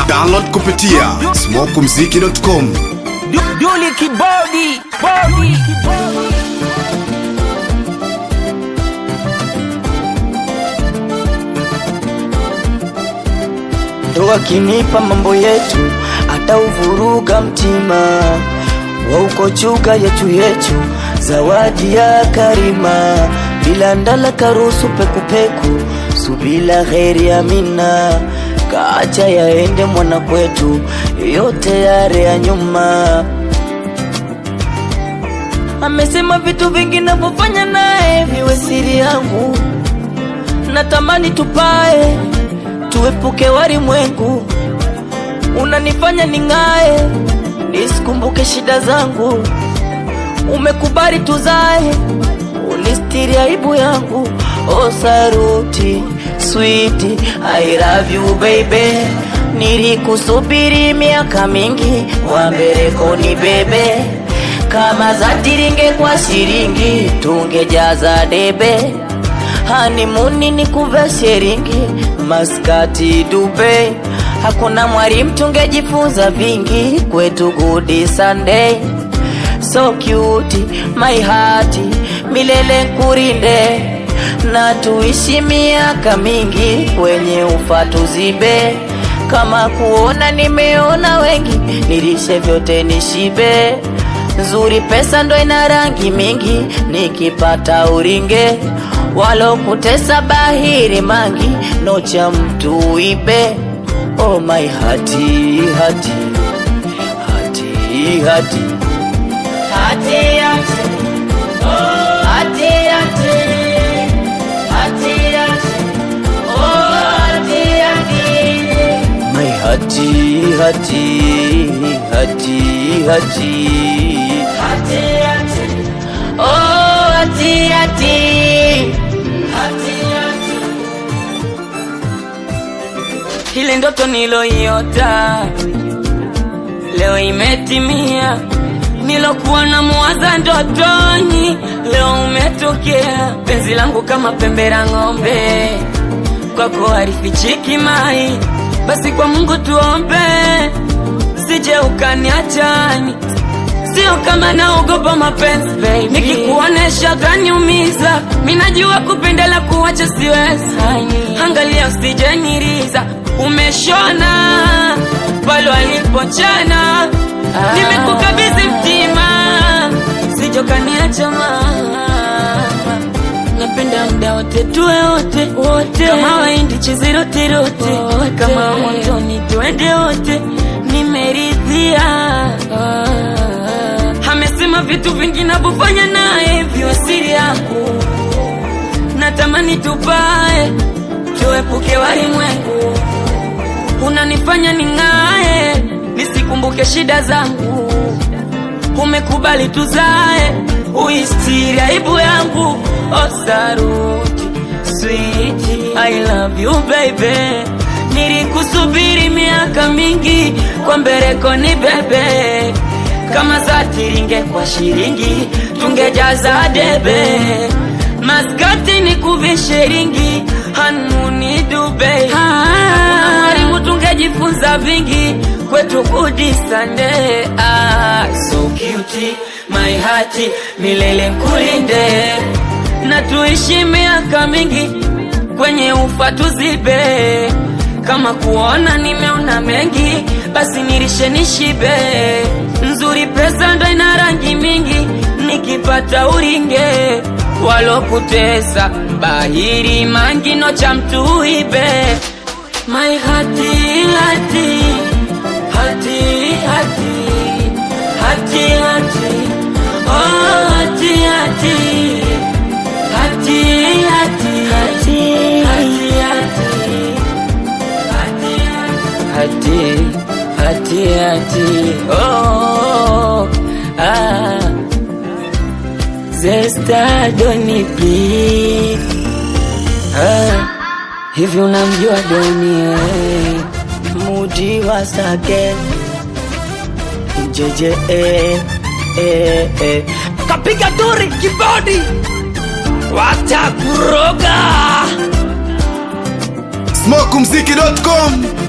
Download kupitia smokumziki.com. Du- Duli kibodi bodi ndo akinipa mambo yetu atauvuruga mtima waukochuka yetu yetu zawadi ya karima bila ndala karusu pekupeku subila heri amina kaacha yaende mwana kwetu yote yare ya nyuma amesema vitu vingi navyofanya naye viwe siri yangu natamani tupae tuepuke walimwengu unanifanya ning'ae nisikumbuke shida zangu umekubali tuzae unistiri aibu yangu o saruti switi I love you baby nilikusubiri miaka mingi wambeleko ni bebe kama za tiringe kwa shiringi tungejaza debe hanimuni ni kuva sheringi maskati dube hakuna mwalimu tungejifunza vingi kwetu gudi sunday so cute my heart milele nkurinde na tuishi miaka mingi kwenye ufa tuzibe kama kuona nimeona wengi nilishe vyote nishibe nzuri pesa ndo ina rangi mingi nikipata uringe walokutesa bahiri mangi nocha mtu ibe oh my hati hati hati hati hati hati oh hati hati hati hati oh hati hati my hati hati hati hati hati hati oh hati hati hati hati ile ndoto niloiota leo imetimia nilokuwa na muwaza ndotoni leo umetokea penzi langu kama pembe la ng'ombe kwako halifichiki mai basi kwa mungu tuombe sije ukaniachani sio kama naogopa mapenzi baby. nikikuonesha kaniumiza minajua kupendela kuwacha siwezi angalia usijeniriza umeshona pale walipochana nimekukabidhi mtima sijokaniacha mama napenda mda wote tuwe wote wote kama waindi chizirotirote kama motoni tuende wote nimeridhia amesema vitu vingi navyofanya naye viwe siri yangu natamani tupae tuepuke walimwengu unanifanya ning'ae nisikumbuke shida zangu umekubali tuzae uistiri aibu yangu osaruti switi I love you baby nilikusubiri miaka mingi kwa mbereko ni bebe kama za tiringe kwa shiringi tungejaza debe maskati ni kuvishiringi hanuni dube mwalimu tungejifunza vingi kwetu kudisande ah, so cute my heart milele nkulinde na tuishi miaka mingi kwenye ufa tuzibe kama kuona nimeona mengi basi nirishe nishibe nzuri pesa ndo ina rangi mingi nikipata uringe walokutesa bahiri mangino cha mtu ibe my hati hati hati hati hati hati oh hati hati hati hati hati hati hati hati hati oh ah Zesta Doni please ah hivi unamjua Doni eh mudi wa sake jeje eh, eh, eh. kapiga duri kibodi watakuroga smokumziki.com